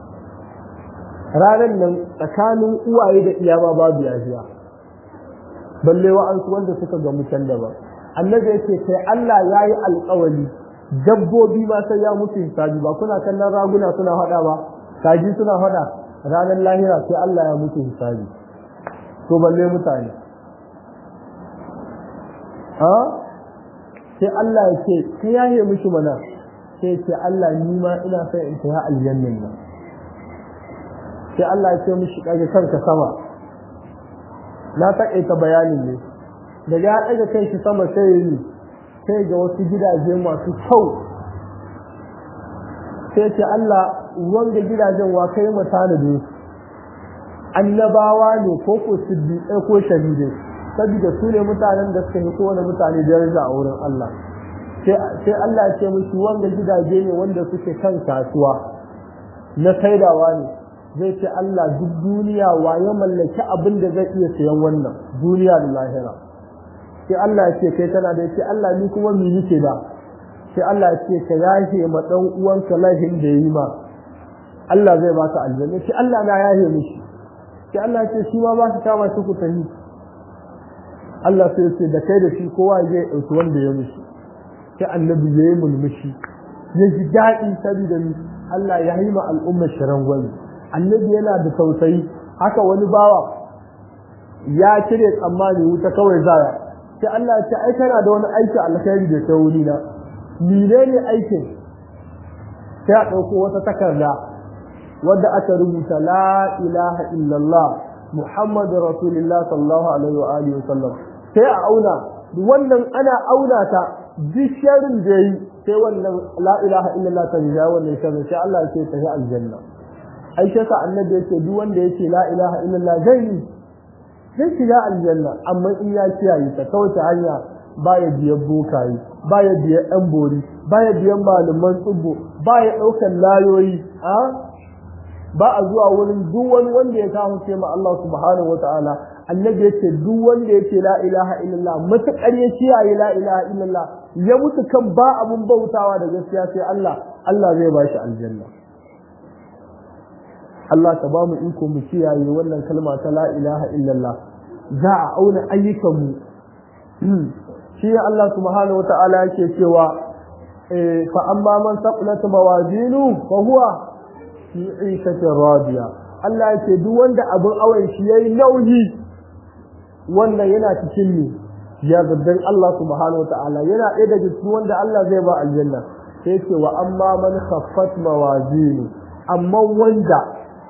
ranar nan tsakanin uwaye da iyama babu yahiya balle wa'ansu wanda suka ga mutan daban annabi yake sai Allah ya yi alƙawari dabbobi ma sai ya mutu hisabi ba kuna kallon raguna suna hada ba kaji suna hada ranar lahira sai Allah ya mutu hisabi to balle mutane ha sai Allah ya ce ka yaye mishi mana sai ce Allah ni ma ina son in ta aljannan nan sai Allah ya ce mishi kage kanka sama na taƙaita bayanin ne daga ya ɗaga kai shi sama sai ya yi sai ga wasu gidaje masu kyau sai ce Allah wanga gidajen wa kai mu tanade annabawa ne ko ko siddiqai ko shahidai saboda su ne mutanen da suka yi kowane mutane daraja a wurin Allah sai Allah ya ce musu wanga gidaje ne wanda suke kan kasuwa na saidawa ne zai ce Allah duk duniya wa ya mallaki abin da zai iya sayan wannan duniya da lahira sai Allah ya ce kai tana da ce Allah ni kuma mi nike da sai Allah ya ce ka yahe ma dan uwanka lahin da yi ma Allah zai baka aljanna sai Allah na yahe mishi sai Allah ya ce shi ma ba ka kama shi ku tafi Allah sai ya ce da kai da shi kowa zai dauki wanda ya mishi sai annabi ya yi mulmushi ya ji daɗi saboda ni Allah ya yi ma al'ummar shirin gwani annabi yana da tausayi haka wani bawa ya cire tsammani wuta kawai zaya sai Allah ya ce ai kana da wani aiki alkhairi da ta wuri na menene aikin sai a ɗauko wata takarda wadda aka rubuta la ilaha illallah muhammadu rasulullah sallallahu alaihi wa alihi wa sallam sai a auna wannan ana auna ta duk sharrin da yi sai wannan la ilaha illallah ta rija wannan sharrin sai Allah ya ce ta ga aljanna ai sai annabi yake duk wanda yake la ilaha illallah zai yi zai shiga aljanna amma in ya kiyaye ta kawai ta hanya baya biyan bokaye baya biyan ɗan bori baya biyan malaman tsubbo baya ɗaukar layoyi a ba a zuwa wurin duk wani wanda ya kawo ce ma Allah subhanahu wataala annabi ya ce duk wanda ya ce la ilaha illallah matuƙar ya kiyaye la ilaha illallah ya mutu kan ba abun bautawa da gaskiya sai Allah Allah zai ba shi aljanna Allah ka ba mu iko mu kiyaye wannan kalma ta la ilaha illallah za a auna ayyukanmu shi Allah subhanahu wata'ala yake cewa fa amma man saqulat mawazinu fa huwa fi 'ishatin radiya Allah yake duk wanda abin awan shi yayi nauyi wannan yana cikin ni ya gaddan Allah subhanahu wata'ala yana ɗaya daga cikin wanda Allah zai ba aljanna sai yake wa amma man khaffat mawazinu amma wanda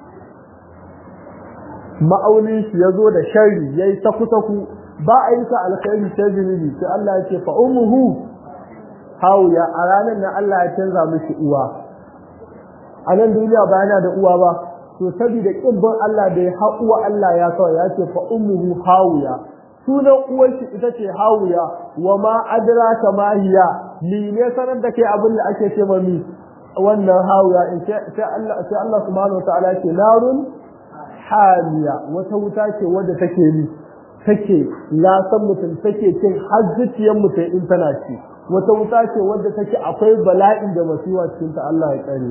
ma'aunin shi ya zo da sharri ya yi saku-saku ba a yi sa alkhairi ta zunubi sai Allah ya ce fa umuhu hawiya a ranar nan Allah ya canza mishi uwa a nan duniya ba yana da uwa ba to saboda kibbin Allah da ya uwa Allah ya kawai ya ce fa umuhu hawiya sunan uwar shi ita ce hawiya wa ma adraka ma hiya ni ne sanar da kai abin da ake ce mami wannan hawiya in sai Allah sai Allah subhanahu wa ta'ala ce narun hamiya wata wuta ce wadda take ni take lasan mutum take cin har zuciyar mutum in tana ci wata wuta ce wadda take akwai bala'in da masiwa cikin ta Allah ya tsare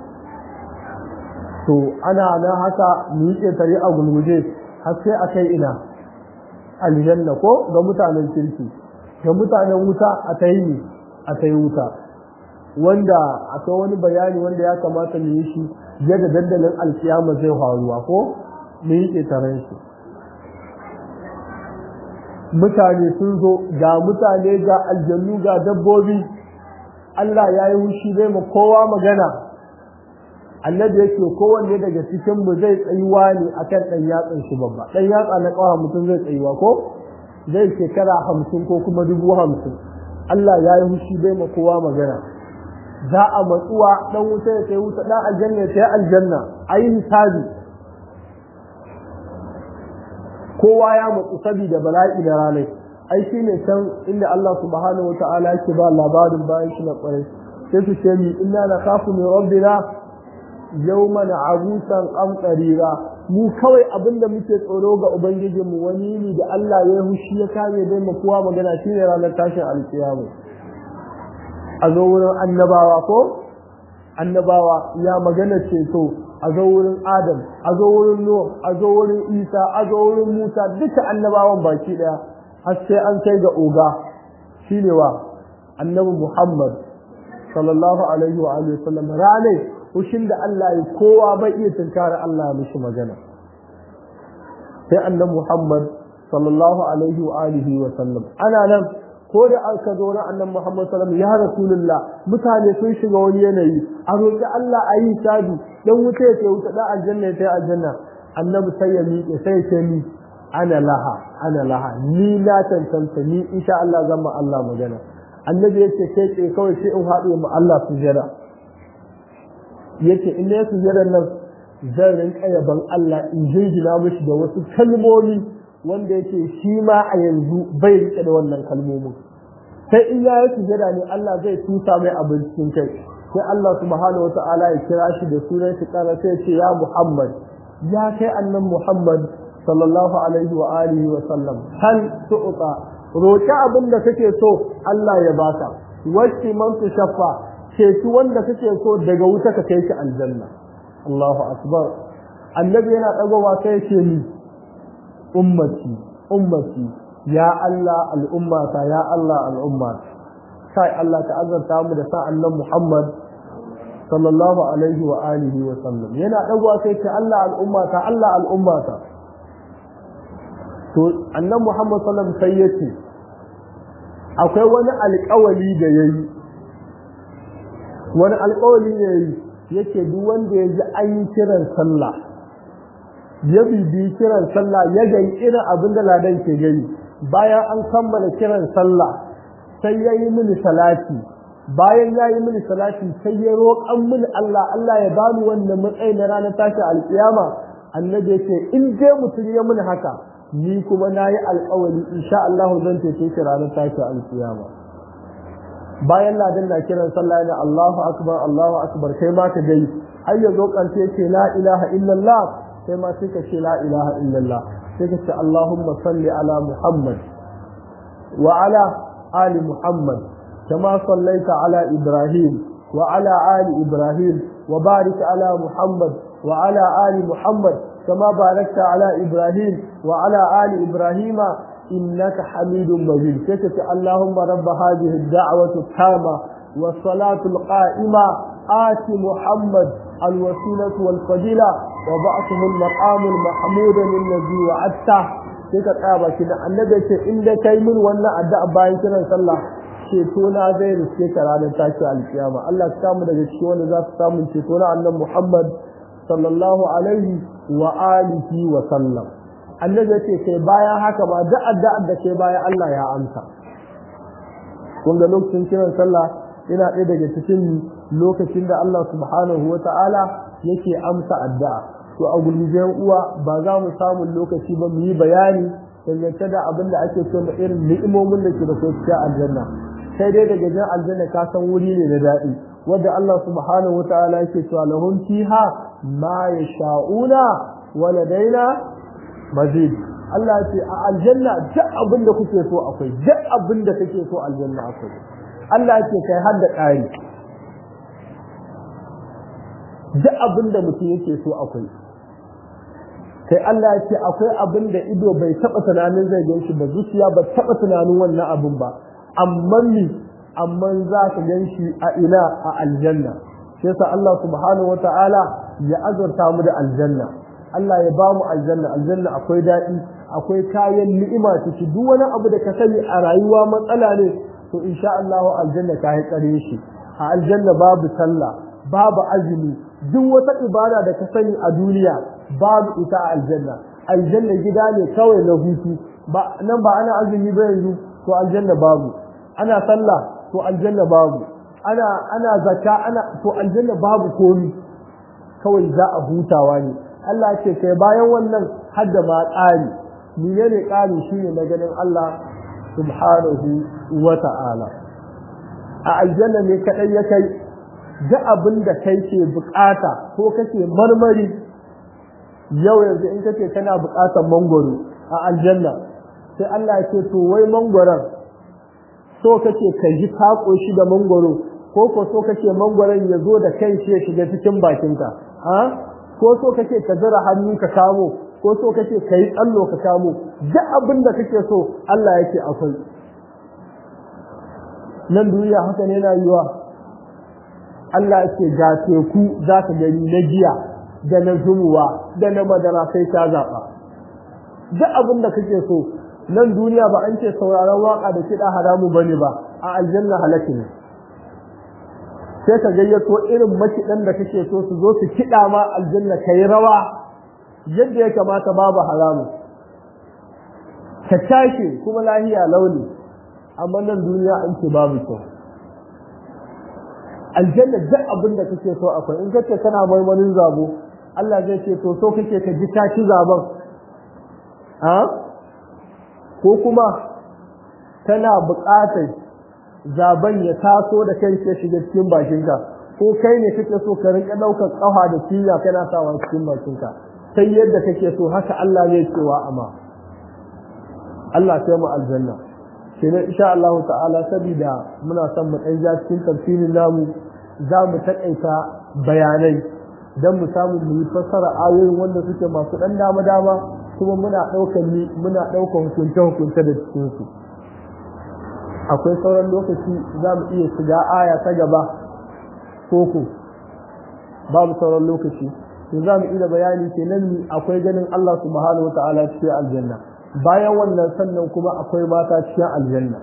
to ana nan haka mu yi tare a gulguje har sai a kai ina aljanna ko ga mutanen kirki ga mutanen wuta a ta yi a ta yi wuta wanda akwai wani bayani wanda ya kamata mu yi shi yadda dandalin alkiyama zai faruwa ko mu yi ƙetaren shi mutane sun zo ga mutane ga aljannu ga dabbobi Allah ya yi wushi zai ma kowa magana annabi yake kowanne daga cikin mu zai tsayuwa ne akan ɗan yatsan shi babba ɗan yatsa na ƙawa mutum zai tsayuwa ko zai shekara hamsin ko kuma dubu hamsin Allah ya yi wushi zai ma kowa magana za a matsuwa dan wuta ya kai wuta dan aljanna ya kai aljanna ayi hisabi kowa ya matsu saboda bala'i da ranai ai shine can inda Allah subhanahu wataala yake ba labarin bayan shi na kwarai sai su ce mi inna nakhafu min rabbina yawman abusan qamtarira mu kawai abinda muke tsoro ga ubangijinmu wani ne da Allah ya hushi ya kame dai mu kowa magana shine ranar tashin alkiyama a zo wurin annabawa ko annabawa ya magana ceto a zo wurin adam a zo wurin nuh a zo wurin isa a zo wurin musa duka annabawan baki daya har sai an kai ga oga shine wa annabi muhammad sallallahu alaihi wa alihi wasallam rane hushin da Allah ya kowa bai iya tunkara Allah ya mishi magana sai annabi muhammad sallallahu alaihi wa alihi wa sallam ana nan ko da aka zo na annan Muhammad sallallahu alaihi ya rasulullah mutane sun shiga wani yanayi a roƙi Allah a yi sabi dan wuta ya ce wuta dan aljanna ya ce aljanna annabi sai ya miƙe sai ya ce ni ana laha ana laha ni na tantance ni insha Allah zan ma Allah magana annabi yace kai ke kawai sai in haɗu ma Allah sujada yace in ne sujada nan zan rinka yaban Allah in jirgina mishi da wasu kalmomi wanda yake shi ma a yanzu bai rike da wannan kalmomin sai in ya yi sujada ne Allah zai tusa mai abin cikin kai sai Allah subhanahu wa ta'ala ya kira shi da sunan shi kara sai ce ya Muhammad ya kai annan Muhammad sallallahu alaihi wa alihi wa sallam hal tu'ta roki abin da kake so Allah ya baka wacce man shaffa ceci wanda kake so daga wuta ka kai shi aljanna Allahu akbar annabi yana dagowa sai ya ce ni ummati ummati ya Allah al'ummata ya Allah al'ummata sai Allah ta azarta mu da sa annan Muhammad sallallahu alaihi wa alihi wa sallam yana dagwa sai ce Allah al'ummata Allah al'ummata to annan Muhammad sallallahu alaihi wasallam sai yace akwai wani alƙawari da yayi wani alƙawari da yayi yake duk wanda ya ji an yi kiran sallah ya bibi kiran sallah ya gani irin abin da ladan ke gani bayan an kammala kiran sallah sai ya yi mini salati bayan ya yi mini salati sai ya roƙan mini Allah Allah ya bani wannan matsayi na ranar tashi alƙiyama annabi yake in dai mutum ya mini haka ni kuma na yi alƙawari insha Allah zan cece shi ranar tashi alƙiyama bayan ladan na kiran sallah ne Allahu akbar Allahu akbar kai ma ka gai har ya zo kance ce la ilaha illallah sai ma sai ka ce la ilaha illallah sai ka ce Allahumma salli ala Muhammad wa ala ali Muhammad kama sallaita ala Ibrahim wa ala ali Ibrahim wa barik ala Muhammad wa ala ali Muhammad kama barakta ala Ibrahim wa ala ali Ibrahim إنك حميد مجيد كتب اللهم رب هذه الدعوة التامة والصلاة القائمة آت محمد الوسيلة والفضيلة وبعثه المقام المحمود الذي وعدته كتب قابا كده النبي إن كي من وانا أداء باين كنا صلى cetona zai riske ka ranar tashi alkiyama Allah ta samu daga cikin wanda za su samu cetona annan Muhammad sallallahu alaihi wa alihi wa sallam annabi ya ce kai bayan haka ba duk addu'ar da kai bayan Allah ya amsa kun ga lokacin kiran sallah yana ɗaya daga cikin lokacin da Allah subhanahu wa ta'ala yake amsa addu'a to a gulmijen uwa ba za mu samu lokaci ba mu yi bayani dangance da abin da ake so irin ni'imomin da ke da ko cikin aljanna sai dai daga jan aljanna ka san wuri ne na daɗi wanda Allah subhanahu wa ta'ala yake cewa lahum fiha ma yasha'una wa ladaina mazid Allah ce a aljanna duk abin da kuke so akwai duk abin da kake so aljanna akwai Allah ce kai har da ƙari duk abin da mutum yake so akwai kai Allah ya ce akwai abin da ido bai taɓa tunanin zai gan shi ba zuciya ba taɓa tunanin wannan abin ba amma ni amma za ka gan shi a ina a aljanna sai sa Allah subhanahu wata'ala ya azurta mu da aljanna Allah ya bamu aljanna aljanna akwai daɗi akwai kayan ni'ima ciki duk wani abu da ka sani a rayuwa matsala ne to insha Allah aljanna ka yi tsare shi a aljanna babu sallah babu azumi duk wata ibada da ka sani a duniya babu ita a aljanna aljanna gida ne kawai na hutu ba nan ba ana azumi ba yanzu to aljanna babu ana sallah to aljanna babu ana ana zakka ana to aljanna babu komi kawai za a hutawa ne Allah ce kai bayan wannan hadda ma ƙari menene ƙari shine na ganin Allah subhanahu wa ta'ala a aljanna ne kadai ya kai duk abin da kai ke bukata ko kake marmari yau yanzu in kace kana bukatar mangoro a aljanna sai Allah ya ce to wai mangoron so kake ka ji kako shi da mangoro ko ko so kake mangoron ya zo da kai shi ya shiga cikin bakinka ha ko so kake ka zira hannu ka kamo ko so kake ka yi tsallo ka kamo duk abin da kake so Allah yake akwai nan duniya haka ne na yiwa Allah yake ga teku za ka gani na giya da na zumuwa da na madara sai ka zaɓa duk abin da kake so nan duniya ba an ce sauraron waka da kiɗa haramu bane ba a aljanna halaki ne sai ka gayyato irin makiɗan da kake so su zo su kiɗa ma aljanna ka yi rawa yadda ya kamata babu haramu ka tashi kuma lahiya launi amma nan duniya an ce babu kyau aljanna duk abin da kake so akwai in kace kana marmarin zabo Allah zai ce to so kake ka ji tashi zaben a ko kuma tana buƙatar zaben ya taso da kai ke shiga cikin bakinka ko kai ne kake so ka rinka ɗaukar ƙafa da cinya kana sawa cikin bakinka sai yadda kake so haka Allah zai cewa amma Allah sai mu aljanna kenan insha Allah ta'ala saboda muna son mu ɗan ja cikin tafsirin namu za mu taƙaita bayanai don mu samu mu yi fassara ayoyin wanda suke masu ɗan dama dama kuma muna ɗaukar ni muna ɗaukar hukunce hukunce da cikin su akwai sauran lokaci za mu iya shiga aya ta gaba koko babu sauran lokaci to za mu iya bayani kenan ni akwai ganin Allah subhanahu wa ta'ala cikin aljanna bayan wannan sannan kuma akwai mata cikin aljanna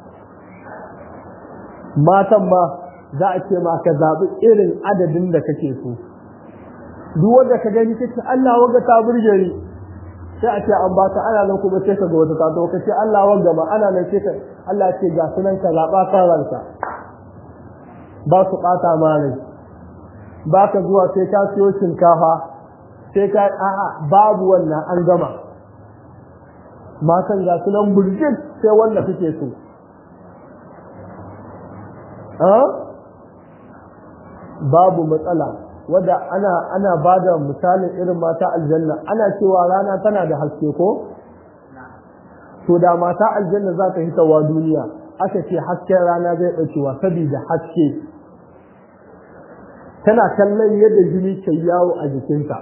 matan ma za a ce ma ka zaɓi irin adadin da kake so duk wanda ka gani kace Allah wanga ta burge ni sai a ce an baka ana nan kuma sai ka ga wata ta to kace Allah wanga ma ana nan sai ka Allah ce ga sunan ka zaɓa kan ranka ba su ɓata ma rai ba ka zuwa sai ka siyo shinkafa sai ka a'a babu wannan an gama matan ga sunan burjik sai wanda kake so babu matsala wadda ana ana bada misalin irin mata aljanna ana cewa rana tana da haske ko to da mata aljanna za ta hitawa duniya aka ce hasken rana zai ɗaukewa saboda haske tana kallon yadda jini ke yawo a jikinta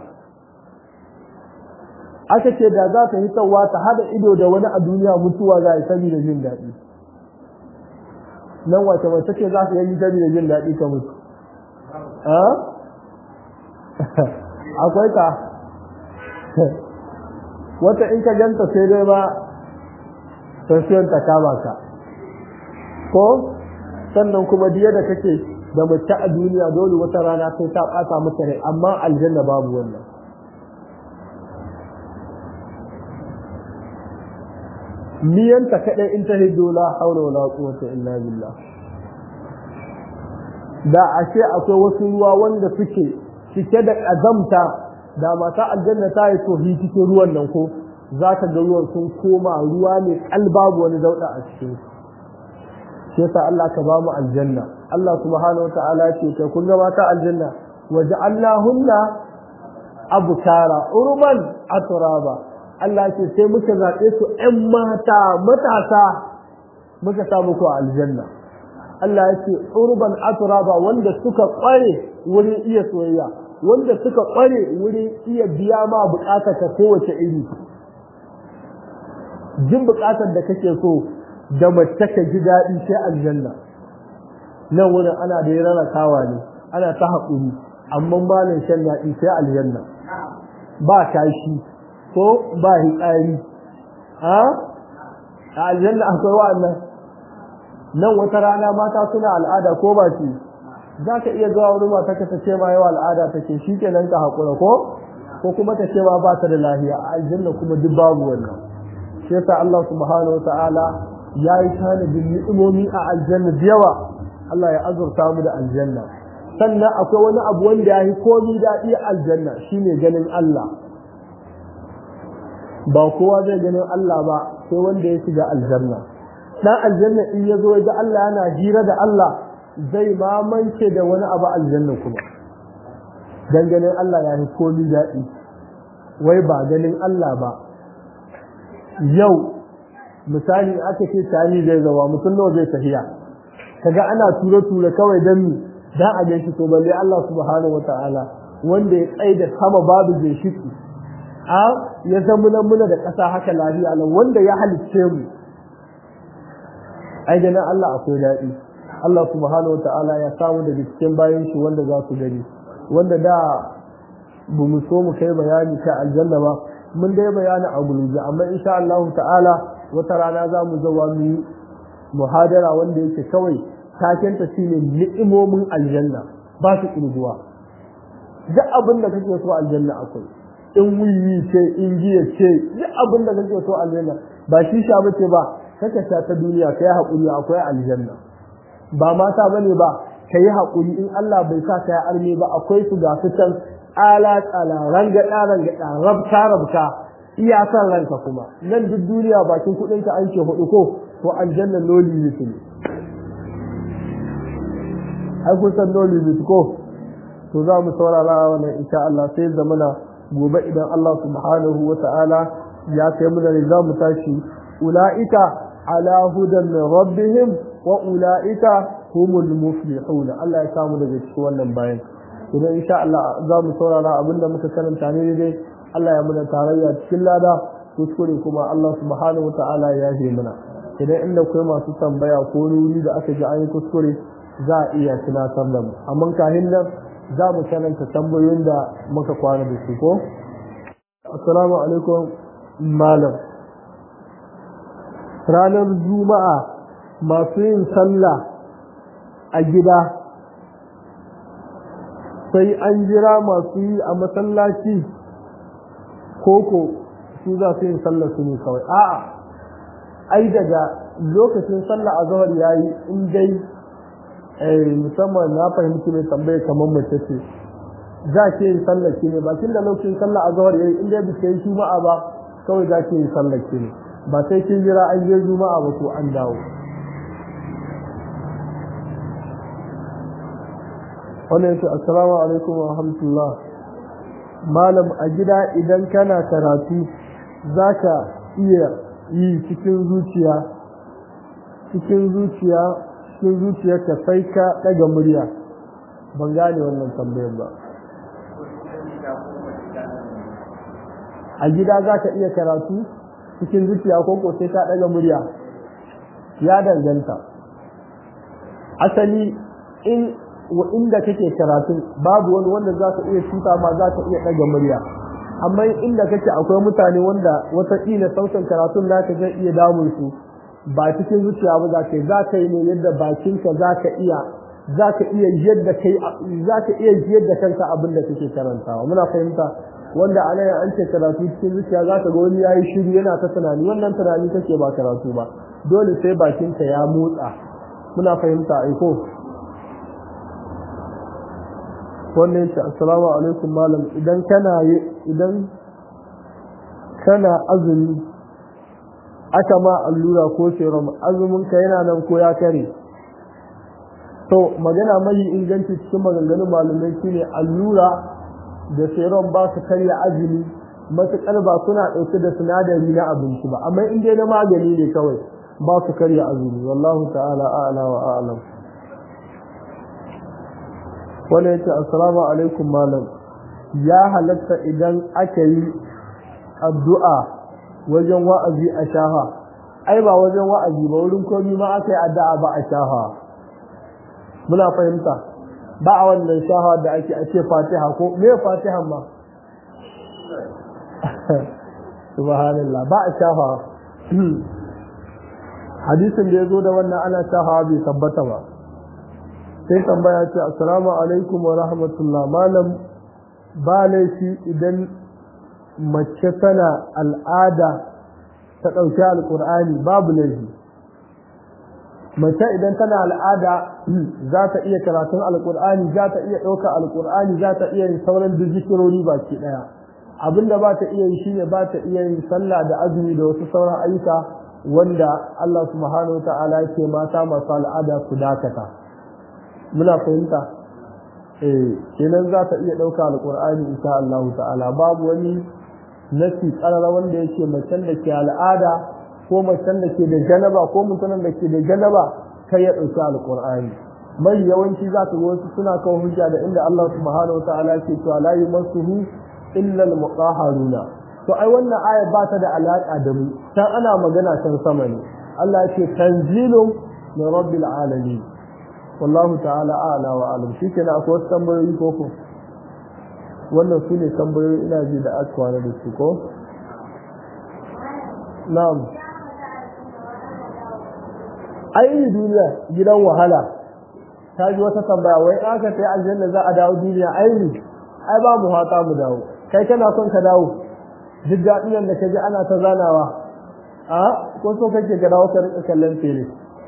aka ce da za ta hitawa ta hada ido da wani a duniya mutuwa za a yi saboda jin daɗi nan wace mace ce za ta yi saboda jin daɗi ka mutu akwai ka wata in ka ganta sai dai ba tafiyar ta kama ka ko sannan kuma diya da kake da mace a duniya dole wata rana sai ta ɓata maka rai amma aljanna babu wannan niyanta kaɗai in ta hiddo la haula wala quwwata illa billah da ashe akwai wasu ruwa wanda suke cike da ƙazamta da mata aljanna ta yi tohi cikin ruwan nan ko za ka ga ruwan sun koma ruwa ne babu wani dauɗa a cikin shi yasa Allah ka ba mu aljanna Allah subhanahu wata'ala ce kai kun ga mata aljanna waja'alnahunna abkara urban atraba Allah ce sai muka zaɓe su ƴan mata matasa muka sa muku aljanna Allah ya ce urban atraba wanda suka kware wurin iya soyayya wanda suka kware wurin iya biya ma bukatar ka kowace iri jin bukatar da kake so da mace ka ji daɗi sai aljanna nan wurin ana da rana kawa ne ana ta haƙuri amma malin shan daɗi sai aljanna ba kashi ko ba hitsari a aljanna akwai wa'annan nan wata rana mata suna al'ada ko ba ce za ka iya zuwa wani mata ka ce ma yawa al'ada take shi kenan ka haƙura ko ko kuma ka ce ma ba ta da lahiya a aljanna kuma duk babu wannan shi yasa Allah subhanahu wata'ala ya yi tanadin ni'imomi a aljanna da yawa Allah ya azurta mu da aljanna sannan akwai wani abu wanda ya yi komi daɗi a aljanna shine ganin Allah ba kowa zai ganin Allah ba sai wanda ya shiga aljanna dan aljanna in ya zo ga Allah yana hira da Allah zai mamance da wani abu aljanna kuma dan ganin Allah ya yi komi daɗi wai ba ganin Allah ba yau misali aka ce tani zai zawa mutum nawa zai tafiya kaga ana tura tura kawai dan mi dan a ganshi to balle Allah subhanahu wataala wanda ya tsaye da sama babu zai shiki a ya zama nan muna da ƙasa haka lafiya nan wanda ya halicce mu ai ganin Allah akwai daɗi Allah subhanahu wataala ya samu daga cikin bayan shi wanda za su gani wanda da ba mu so mu kai bayani ta aljanna ba mun dai bayani a guluje amma insha Allah ta'ala wata rana za mu zawa mu yi muhadara wanda yake kawai takenta shine ni'imomin aljanna ba su kirguwa duk abin da kake so aljanna akwai in wuyi ce in giya ce duk abin da kake so aljanna ba shi sha bace ba kaka sha ta duniya kai hakuri akwai aljanna ba mata bane ba kai hakuri in Allah bai sa kai arme ba akwai su ga su can ala tsala rangada rangada rabta rabta iyakan ranka kuma nan duk duniya bakin kudin ka an ce hudu ko to aljanna loli ne ai kun san loli ne ko to za mu saurara wannan insha Allah sai zamana gobe idan Allah subhanahu wa ta'ala ya kai mu da za mu tashi ulaika ala hudan min rabbihim wa ulaika humul muflihun Allah ya samu daga cikin wannan bayan idan insha Allah za mu saurara abinda muka karanta ne dai Allah ya muna tarayya cikin lada kuskure kuma Allah subhanahu wata'ala ya yi muna idan inda kai masu tambaya ko nuri da aka ji an yi kuskure za a iya tunatar da mu amma kahin nan za mu karanta tambayoyin da muka kwana da su ko assalamu alaikum malam ranar juma'a masu yin sallah a gida sai an jira masu yi a masallaci koko su za su yin sallah su ne kawai a'a ai daga lokacin sallah a zahar yayi in dai musamman na fahimci mai tambaye kamar mace ce za ke yin sallah ki ne bakin da lokacin sallah a zahar yayi in dai bisa yi juma'a ba kawai za ke yin sallah ki ne ba sai kin jira an je juma'a ba ko an dawo wannan yake assalamu alaikum wa rahmatullah malam a gida idan kana karatu zaka iya yi cikin zuciya cikin zuciya cikin zuciyarka sai ka daga murya ban gane wannan tambayar ba a gida zaka iya karatu cikin zuciya ko ko sai ka daga murya ya danganta asali in wa inda kake karatun babu wani wanda za ka iya cuta ma za ka iya ɗaga murya amma inda kake akwai mutane wanda wataƙila sautin karatun naka zai iya damun su ba cikin zuciya ba za ka yi za ka yi ne yadda bakinka za ka iya za ka iya yadda kai za ka iya yadda kanka abin da kake karantawa muna fahimta wanda a nan an ce karatu cikin zuciya za ka ga wani ya yi shiru yana ta tunani wannan tunani kake ba karatu ba dole sai bakinka ya motsa muna fahimta aiko wannan yace assalamu alaikum malam idan kana idan kana azumi aka ma allura ko serum azumin ka yana nan ko ya kare to magana mai inganci cikin maganganun malamai shine allura da serum ba su karya azumi matuƙar ba suna ɗauke da sinadari na abinci ba amma in dai na magani ne kawai ba su karya azumi wallahu ta'ala a'la wa a'lam wanda ya ce assalamu alaikum malam ya halatta idan aka yi addu'a wajen wa'azi a shaha ai ba wajen wa'azi ba wurin komi ma aka yi addu'a ba a shaha muna fahimta ba a wannan shaha da ake ake fatiha ko me fatiha ma subhanallah ba a shaha hadisin da ya zo da wannan ana shaha bai tabbata ba sai tambaya ce assalamu alaikum wa rahmatullah malam ba laifi idan mace tana al'ada ta ɗauki alƙur'ani babu laifi mace idan tana al'ada za ta iya karatun alƙur'ani za ta iya ɗauka alƙur'ani za ta iya yin sauran duk zikirori baki ɗaya abinda ba ta iya yi shine ba ta iya yin sallah da azumi da wasu sauran ayyuka wanda Allah subhanahu wa ta'ala yake mata masu al'ada su dakata muna fahimta eh kenan za ta iya ɗauka alƙur'ani insha Allah ta'ala babu wani nasi ƙarara wanda yake macen da ke al'ada ko macen da ke da janaba ko mutumin da ke da janaba kai ya ɗauki alƙur'ani mai yawanci za ka wasu suna kawo hujja da inda Allah subhanahu wa ta'ala ke cewa la yumassuhu illa al-mutahharuna to ai wannan aya ba ta da alaka da mu dan ana magana can sama ne Allah ya ce tanzilun min rabbil alamin wallahu ta'ala a'la wa alam shi kenan akwai wasu tambayoyi ko ko wannan su ne tambayoyi ina ji da aka kwana da su ko na'am ai duniya gidan wahala ta ji wata tambaya wai aka sai aljanna za a dawo duniya ai ai ba mu hata mu dawo kai kana son ka dawo duk daɗin da ka ji ana ta zanawa a ko so kake ka dawo ka rika kallon fere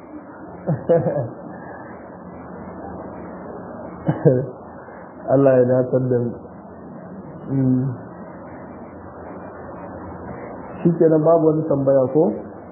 Allah ya datar da shi kenan babu wani tambaya ko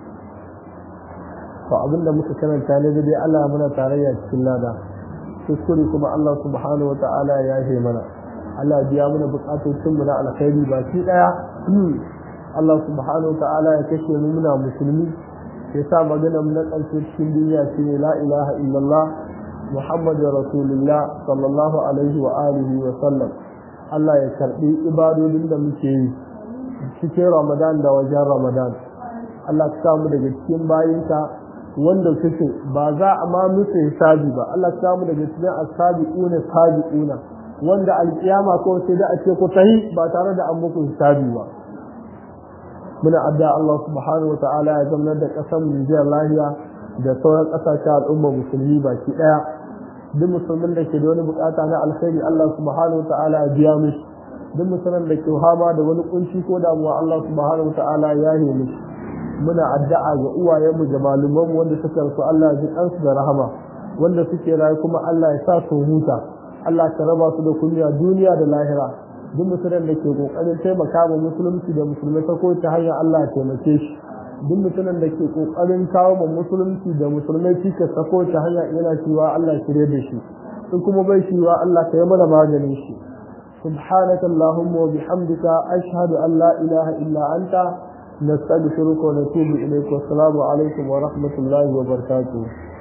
to abinda muka karanta ne dai Allah muna tarayya cikin lada kuskure kuma Allah subhanahu wa ta'ala ya yahe mana Allah biya mana bukatocin mu na alkhairi baki daya Allah subhanahu wa ta'ala ya kashe mu muna musulmi ya sa magana mu na ƙarshe cikin duniya shine la ilaha illallah محمد رسول الله صلى الله عليه وآله وسلم Allah ya karɓi ibadodin da muke yi cikin Ramadan da wajen Ramadan Allah ka samu daga cikin bayinka wanda suke ba za a ma musu hisabi ba Allah ka samu daga cikin asabiquna sabiquna wanda alkiyama ko sai da a ce ku tahi ba tare da an muku hisabi ba muna adda Allah subhanahu wa ta'ala ya zama da ƙasar Nijar lahiya da sauran ƙasashen al'umma musulmi baki ɗaya duk musulmin da ke da wani bukata na alkhairi Allah subhanahu wa ta'ala ya biya mishi duk musulmin da ke hama da wani kunci ko damuwa Allah subhanahu wa ta'ala ya yi mishi muna addu'a ga uwayenmu da malumanmu wanda suka rasu Allah ya ji kansu da rahama wanda suke rayu kuma Allah ya sa su huta Allah ka raba su da kunya duniya da lahira duk musulmin da ke kokarin taimaka wa musulunci da musulmai ta kowace hanyar Allah ya taimake shi duk mutumin da ke kokarin kawo ma musulunci da musulmai cikas ta kowace hanya yana cewa Allah shirye da shi in kuma bai cewa Allah ka yi mana maganin shi subhanaka allahumma wa bihamdika ashhadu an la ilaha illa anta nastaghfiruka wa natubu ilayka wa assalamu alaikum wa rahmatullahi wa barakatuh